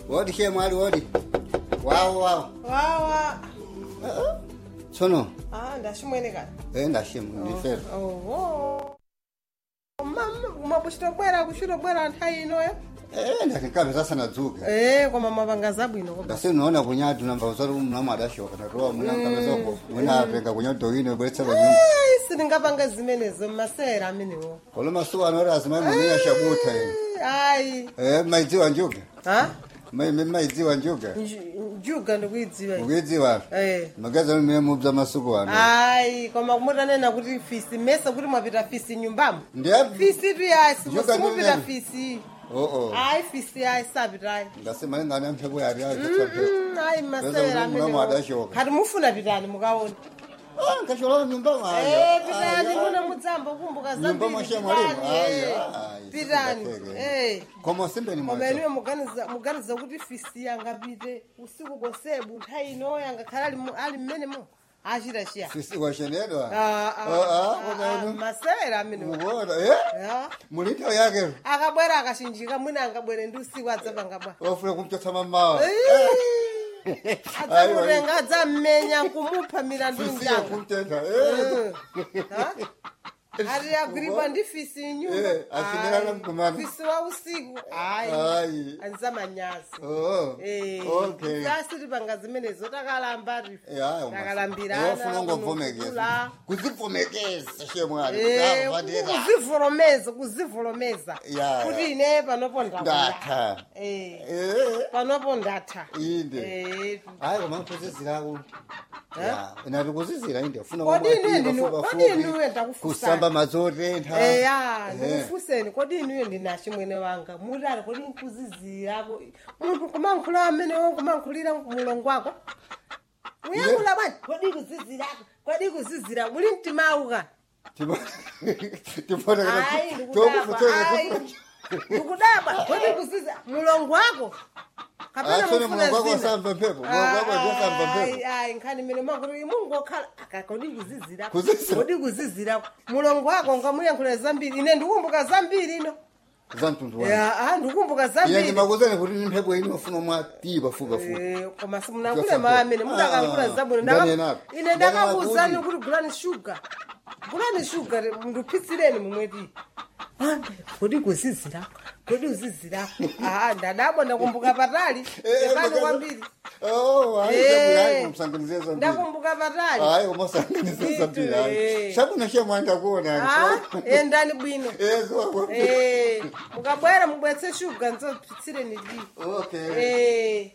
wodi she mwali wodi wawo wawo wawa tsono ah ndashimwene kani eh ndashimwe ndifere oho mabuchitobwera kuchitobwera nthawi inoyo eh ndatinkabe sasanadzuka eh koma mapanga zabwino koma ngasi unaona kunyatu namba usati mnamo adashoka natoa mnankamezoko mwina apenga kunyatu ine bweretsa pa nyumba Ai, sindingapanga zimenezo mmasera amenewo kolo masuku anoti azimai mumiya shabuta ine ayi eh maidziwa njuga ha mai maidziwa njuga Nju- njuga ndikuidziwa mukuidziwa eh magazi amene mubza masuku ano ayi koma mutanena kuti fisi mesa kuti mwapita fisi nyumbamo ndiyapi fisi tu yayi Njuga simupita ndinene. fisi oo ayi fisi yayi sapitayi ngasi malingana amphepo yari yakatsape Mm, ayi masera Pesa kuti mnamo amenewo adashoka. kati mufuna pitani mukaona ah nkashola nyumba Eh, mwayo pitani muna mudzamba kumbuka nyumba zambiri mwashe mwalimu pitani, eh. pitani eh. koma simbeni koma mwazo inuyo muganiza muganiza kuti fisi yangapite usiku kosebu nthawi inoyo angakhala ali mu- ali mmenemo achita chiya sisi washenedwa Ah, ah, Ah, ah, ah, koma ah, inu masera amenewo mukuona eh Ya. mulito yake akabwera akashinjika mwina angabwere ndi usiku adzapangabwa wafuna kumchotsa mamawa adzamutenga adzammenya nkumupha milandu sisiya njanga kumtenda eh Ha? ati agwiribwa ndi fisi Eh, nyumba asindirana mkumana. fisi wa usiku ayi ayi anzamanyazi oh okay asi tipanga zimenezo takalamba ya takalambirana wafuna ngomvomekeza kunukula. kuzivomekeza shemwali Eh, kuzavatera kuzivolomeza kuzivolomeza Ya, kuti ya. ine panopo ndakuya ndatha Eh, eh panopo ndatha inde Eh, hayi koma nkuzizirako ya nati kuzizira inde funa Kodi kumwatiwa ine ndinu- fupa kodi fupi, inuwe ndakufusani. kusamba mazotentha eya Eh. ndikufuseni kodi inuyo ndinashi mwene wanga mutali kodi nkuzizirako munthu kumankhula amenewo kumankhulira mulongo wako uyankhula bwanji kodi kuzizirako kodi kuzizira muli mtimauka ayi ndikudabwa ayi ndikudabwa kodi kuziza mulongo wako kapena asone mufuna mulongo wako zina asamba mphepo mulongo wako asamba mphepo Ayi, ayi nkhani mene makuti mungokhala aka kodi kuzizira Kuzizira? kodi kuzizira mulongo wako ngamuyankhula zambiri ine ndikumbuka zambiri ino za mtundu wanu Ya, ah, ndikumbuka ine zambiri ndimakuzani kuti ni mphepo ino ufuna mwatipa fuka fuka Eh, koma simunakule maamene mudakankhula Ah, zabwino ndani Ndaka- enapo. ine Ndani ndakakuuzani makuti. kuti gulani shuga gulani shuga ndipitsireni mumweti kodi kuzizirako kodi kuzizirako aa ndadabwa ndakumbuka patali epani kwambiri Oh, hayi Eh. zabwino, hayi kumsanganizie zambiri ndakumbuka patali hayi umasanganizie zambiri hayi Eh. shabwino shemwanda kuona Ah, endani bwino ezo Eh, mukabwera mubwetse shuga nzopitsireni li okay Eh.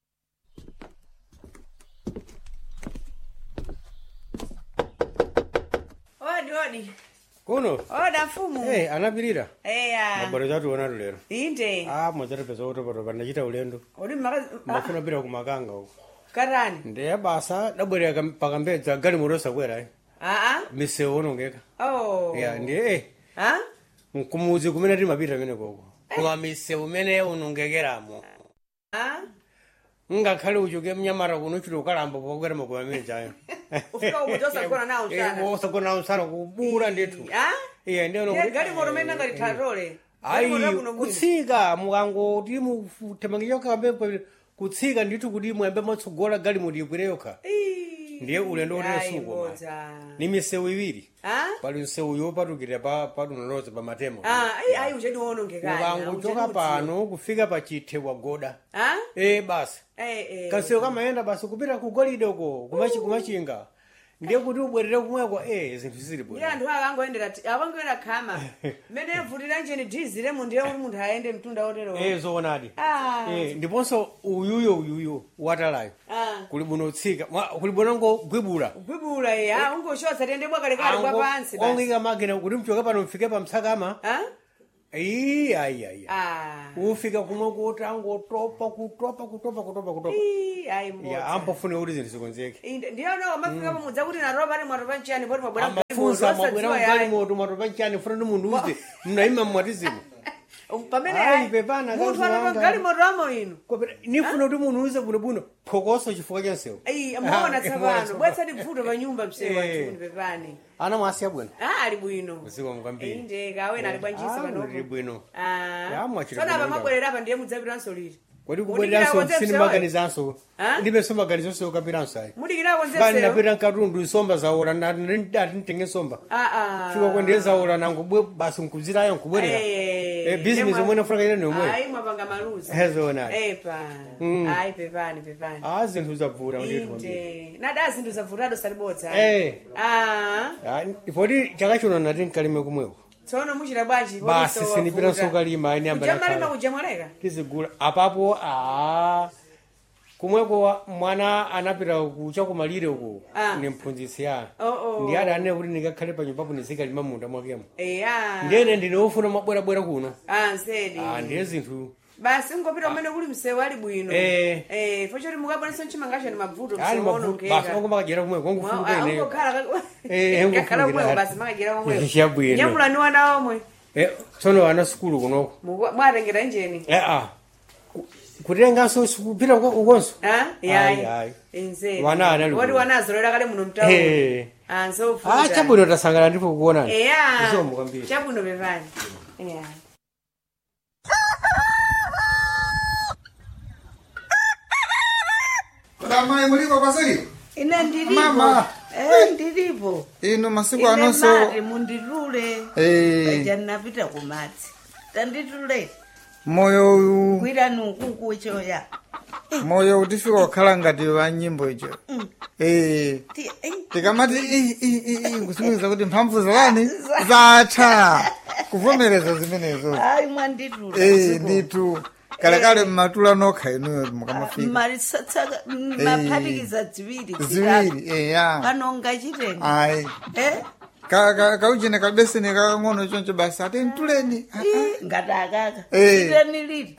odi odi kuno oda mfumu hey, anapirira eya mabwero chationa lero inde ah mwachatapeza kutopatopa ndachita ulendo odi maka ndafuna pita kumakanga uko katani ndiye basa dabwerera pakambedza gali moto sakwera eh. aa misewu onongeka oh ya ndiye eh, ha mkumuzi kumene timapita mene koko koma misewu imene unongekeramo ha ngakhale uchoke mnyamata kuno uchita ukalamba pokwera makoya amene chayo Ufika umu tosagona nawo usana. osagona nawo usana kubura ndithu ha iye ndiye Ndiye gali moto mene ngati tatole Gali ayi moto kuno mwini. kutsika mukangoti mutemangiyokambepo kutsika ndithu kuti mwembe matsogola gali moti ikwire yokha Ii, ndiye ulendo ayi, uteresukoma bodza. ni misewu iwiri ha pali msewu yopatukira pa patunoloza pa matemo ah ayi ayi uchedi wonongekanya mukangochoka pano kufika pa chithe wagoda ha e basi eh eh kansewu kamayenda basi kupita ku golide uko kumachi- kumachinga ndiye kuti ubwerere kumweko e zinthu zili ndiye bwino anthu akangoendera akangoenda khama mmene avutira njeni dhiziremo ndiye kuti munthu ayende mtunda otero e zoonadi ah Eh, ndiponso uyuyo uyuyo watalayo ah kuli bwino utsika mwa- kuli bwino ngogwibula gwibula ye ah ungoshotsa tiyende bwakalekale kwa pansi basi ongika makina kuti mchoke pano mfike pa msakama ha iyi ayi ayi ah ufika kumwe kuti angotopa kutopa kutopa kutopa kutopa Ii, ayi ya mbodza ampofune kuti zinthu zikonzeke Inde- ndiyo no mafika pamudza kuti naropa pali mwatopa nchiyani poti mwabwera amafunsa mwabwera mgali moto mwatopa nchani funa ndi munthu uze mnayima mmwatizimu pamene Ayi, ayi, pepana, munthu kazi atopa wanga. gali moto amo inu nifuna kuti munthu uze bwinobwino phokoso chifukwa cha msewu ayi muona Ah, tsapano bwetsati mvuto pa nyumba msewu Eh. atuni pepani ana mwasiya bwino ah ali bwino usiku mkwambiri inde kawena ali bwanjisa Ah, panopo uli bwino Ah. Ya, mwachita Tsona bwino apa mabwerera apa ndiye mudzapiranso liti kodi Mudikira kubwereranso konze sinimaganizanso Ah? ndipenso maganizonso yokapiranso ayi mudikirako bani nzeseyo napita mkatundu nsomba zawola ati ntenge nsomba aa fika kwendeye zawola nangobwe basi nkuzirayo nkubwerera Eh, business omwe nafuna ine nomwe ayi mwapanga maluzi hezona epa Mm. ayi pepani pepani a zinthu zabvura ndithu inde nada zinthu zavutado salibodza Eh. Ah, poti chaka chino nati nkalime kumweko tsono muchita bwanji basi sinipiranso kalima ani kujamalima ambaa kujamwaleka tizigula apapo a kumweko wa- mwana anapita kucha kumalire uku Ah. ni mphunzitsi ya Oh, oh. ndi adanene kuti ndingakhale pa nyumbapo ndizikalima munda mwakemo eya ndene ndinofuna mabwerabwera kuno ah nsedi Ah, ndiye zinthu basi ngopita umene kuli msewu ali bwino Eh. eh fochoti mukabwanisa mchimangacho ni mavuto ali msewu mavuto onokeka basi ongo makajera kumweko ongofuka ineyo Eh, ungokhala ungofukira. kumweko basi makajera kumweko Chabwino. nyamulani wana omwe Eh, tsono ana sukulu kunoko Muku- mwatengera njeni eh ah Ku- kutenganso kupita uko- ukonso Ah, Ayi, yayi ayi. enzedi Wana anali woti kuno. wanazolera kale muno mtauni Eh. ah ah nsofuta chabwino tasangana ndipo kuonani eya Isomo kwambiri. chabwino pepani eya Mai muliko pasiri? ine ndilipo Mama. eh ndilipo Ino masiku ine anonso mati munditule Eh. paja ndinapita kumadzi tanditule moyo uyu kwirani ukuku choya moyo utifika kukhala ngati wa nyimbo icho. Eh. Ti- eh, tikamati "Ih, ih, ih, ih," kusimikiza kuti mphamvu zakani zatha kuvomereza zimenezo hayi mwanditula Eh, nditu kalekale mmatula nokha inuyo mukamafika marisatsaka maphatikiza ziwiri ziwiri eya panonga chitenga ayi eh Ka- ka- kauchene kabeseni kakang'ono choncho basi ati mtuleni Ah, ah. Ih, ngati akaka Eh. chiteni liti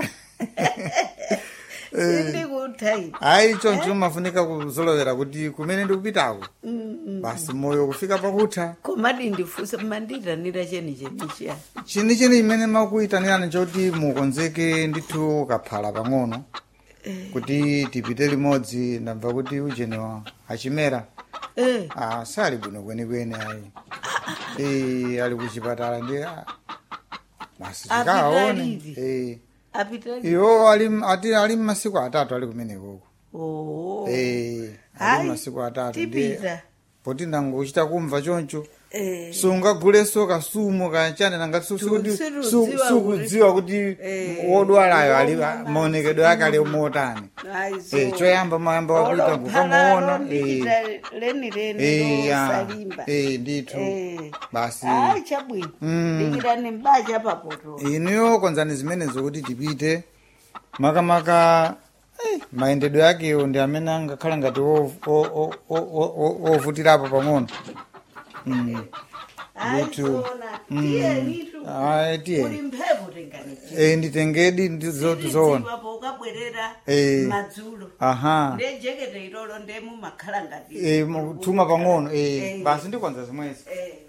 sindikuthayi ayi choncho mafunika kuzolowera kuti kumene ndikupitako basi moyo kufika pakutha komadi ndifunse manditanira cheni chenichiya chini chini imene makuyitanirani choti mukonzeke ndithu kaphala pang'ono kuti tipite limodzi ndamva kuti ujenewa achimera eh ah, sali bwino kwenikweni ayi Eh, ali kuchipatala ndi ah, basi Apita tikaone liti? Eh, apitali iwo ali ati ali mmasiku atatu ali kumenekoko oh Eh, Hayi, ali mmasiku atatu ndi tipita poti nangochita kumva choncho eh sungaguleso kasumu kachane nangati su- Tu- sukuti- sirudziwa su- kuti- sukudziwa kuti Eh, wodwalayo ali woma- maonekedwe ake ali motani aizo Eh, choyamba mayamba wakuita kukamuona eh, leni leni eh, ya, losalimba eh, ndithu Eh. basi hayi chabwino Mm. ndikirani mbacha papoto inuyo konzani zimenezo kuti tipite makamaka eh, mayendedwe akewo ndi amene angakhala ngati wo- wo- wo- wo- wo- wo- wovutirapo pang'ono Mm. aizona tiyenitu Ayi, tiye. uli mphepo tengani Eh, nditengedi ndizoti zoona zidziwapo ukabwerera Eh. madzulo aha ndejekete ilolo ndemumakhala ngati Eh, mu- tuma pang'ono eh, Eh. basi ndikonza zimwezi Eh.